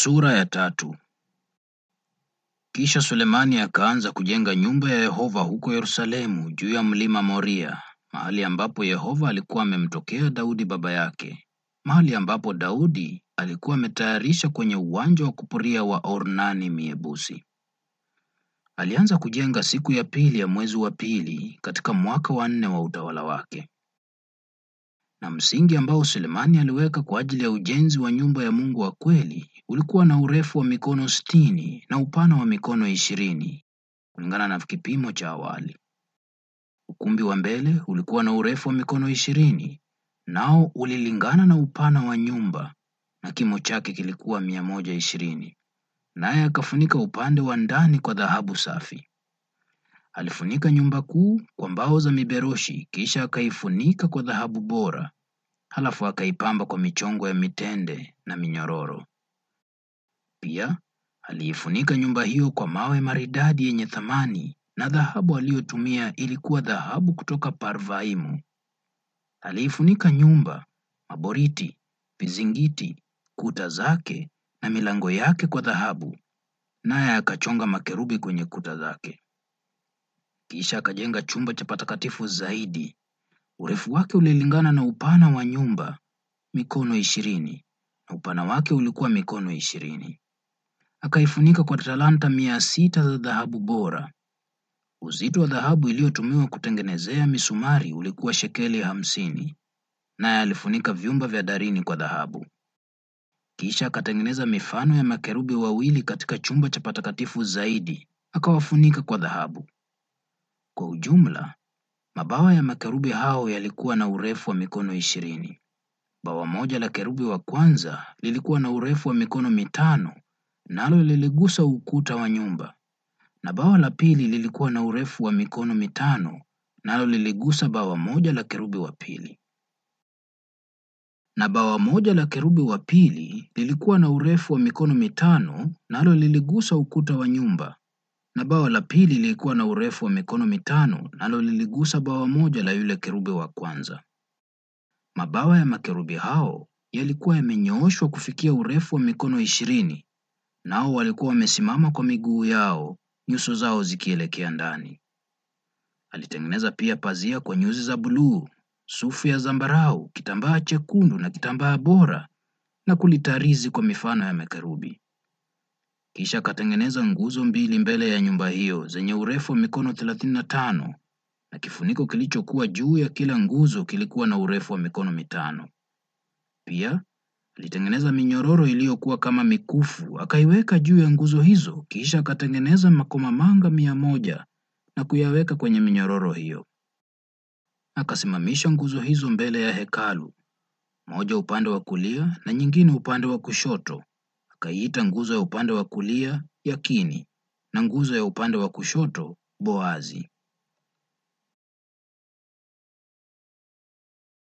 Sura ya tatu. Kisha Sulemani akaanza kujenga nyumba ya Yehova huko Yerusalemu juu ya mlima Moria, mahali ambapo Yehova alikuwa amemtokea Daudi baba yake, mahali ambapo Daudi alikuwa ametayarisha kwenye uwanja wa kupuria wa Ornani Myebusi. Alianza kujenga siku ya pili ya mwezi wa pili katika mwaka wa nne wa utawala wake. Na msingi ambao Sulemani aliweka kwa ajili ya ujenzi wa nyumba ya Mungu wa kweli ulikuwa na urefu wa mikono sitini na upana wa mikono ishirini kulingana na kipimo cha awali. Ukumbi wa mbele ulikuwa na urefu wa mikono ishirini nao ulilingana na upana wa nyumba na kimo chake kilikuwa mia moja ishirini naye akafunika upande wa ndani kwa dhahabu safi. Alifunika nyumba kuu kwa mbao za miberoshi, kisha akaifunika kwa dhahabu bora, halafu akaipamba kwa michongo ya mitende na minyororo. Pia aliifunika nyumba hiyo kwa mawe maridadi yenye thamani, na dhahabu aliyotumia ilikuwa dhahabu kutoka Parvaimu. Aliifunika nyumba, maboriti, vizingiti, kuta zake na milango yake kwa dhahabu, naye akachonga makerubi kwenye kuta zake. Kisha akajenga chumba cha patakatifu zaidi. Urefu wake ulilingana na upana wa nyumba, mikono ishirini, na upana wake ulikuwa mikono ishirini. Akaifunika kwa talanta mia sita za dhahabu bora. Uzito wa dhahabu iliyotumiwa kutengenezea misumari ulikuwa shekeli hamsini, naye alifunika vyumba vya darini kwa dhahabu. Kisha akatengeneza mifano ya makerubi wawili katika chumba cha patakatifu zaidi, akawafunika kwa dhahabu. Kwa ujumla, mabawa ya makerubi hao yalikuwa na urefu wa mikono ishirini. Bawa moja la kerubi wa kwanza lilikuwa na urefu wa mikono mitano, nalo liligusa ukuta wa nyumba, na bawa la pili lilikuwa na urefu wa mikono mitano, nalo liligusa bawa moja la kerubi wa pili. Na bawa moja la kerubi wa pili lilikuwa na urefu wa mikono mitano, nalo liligusa ukuta wa nyumba, na bawa la pili lilikuwa na urefu wa mikono mitano, nalo liligusa bawa moja la yule kerubi wa kwanza. Mabawa ya makerubi hao yalikuwa yamenyooshwa kufikia urefu wa mikono ishirini, nao walikuwa wamesimama kwa miguu yao, nyuso zao zikielekea ndani. Alitengeneza pia pazia kwa nyuzi za buluu, sufu ya zambarau, kitambaa chekundu na kitambaa bora, na kulitarizi kwa mifano ya makerubi. Kisha akatengeneza nguzo mbili mbele ya nyumba hiyo zenye urefu wa mikono thelathini na tano na kifuniko kilichokuwa juu ya kila nguzo kilikuwa na urefu wa mikono mitano. Pia alitengeneza minyororo iliyokuwa kama mikufu, akaiweka juu ya nguzo hizo. Kisha akatengeneza makomamanga mia moja na kuyaweka kwenye minyororo hiyo. Akasimamisha nguzo hizo mbele ya hekalu, moja upande wa kulia na nyingine upande wa kushoto. Akaiita nguzo ya upande wa kulia Yakini na nguzo ya upande wa kushoto Boazi.